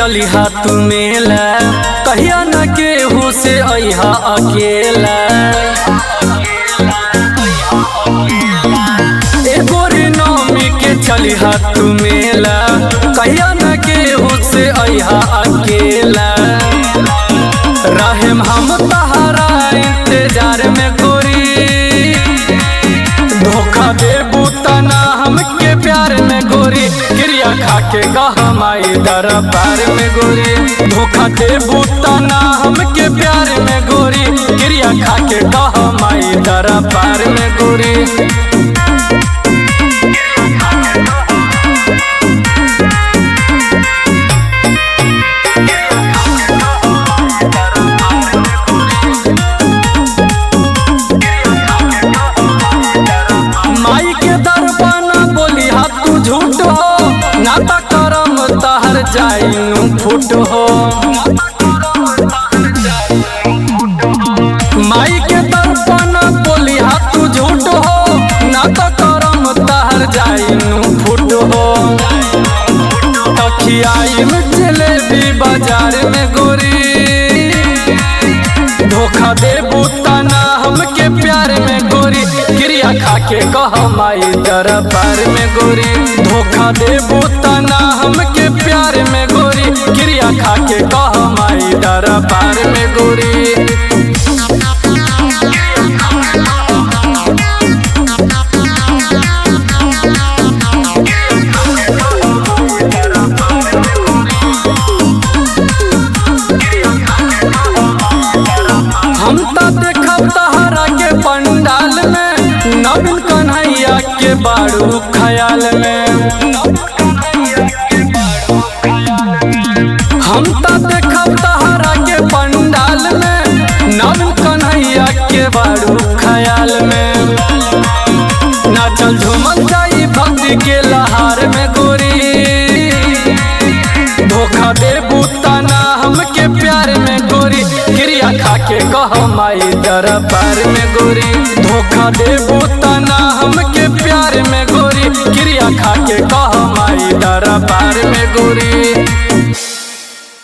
चली तू मेला कहिया न केहू से अहा अकेला एगो रे नौमी के चली तू मेला कहिया न केहू से अहा अकेला रहम हम तहरा इंतजार में गोरी धोखा दे बूतना हमके प्यार में गोरी क्रिया खा के गहमाई दरबार में गोरी धोखा दे बूतना हमके प्यार में गोरी क्रिया खा के गहमाई दरबार में गोरी माई के दरबाना बोली हा तू झूठ हो नाता करम तहर जाइनु फुट हो माई के दरबाना बोली हा तू झूठ हो नाता करम तहर जाइनु फुट हो तखियाई में जलेबी बाजार में गोरी धोखा दे बूतना हमके प्यार में गोरी क्रिया खा के कह माई दरबार में गोरी धोखा दे बूतना हमके प्यार में गोरी क्रिया खा के कह माई दरबार में गोरी हम तो देखब तहरा के पंडाल में नवीन कन्हैया के बारू ख्याल में हम तो देखब तहरा के पंडाल में नवीन कन्हैया के बारू ख्याल में नाचल झूमल जाई भक्ति के लहार में गोरी धोखा दे बूतना हमके प्यार में गोरी क्रिया खा के कह माई दरबार में गोरी धोखा दे बूतना हमके प्यार में गोरी क्रिया खा के कह माई दरबार में गोरी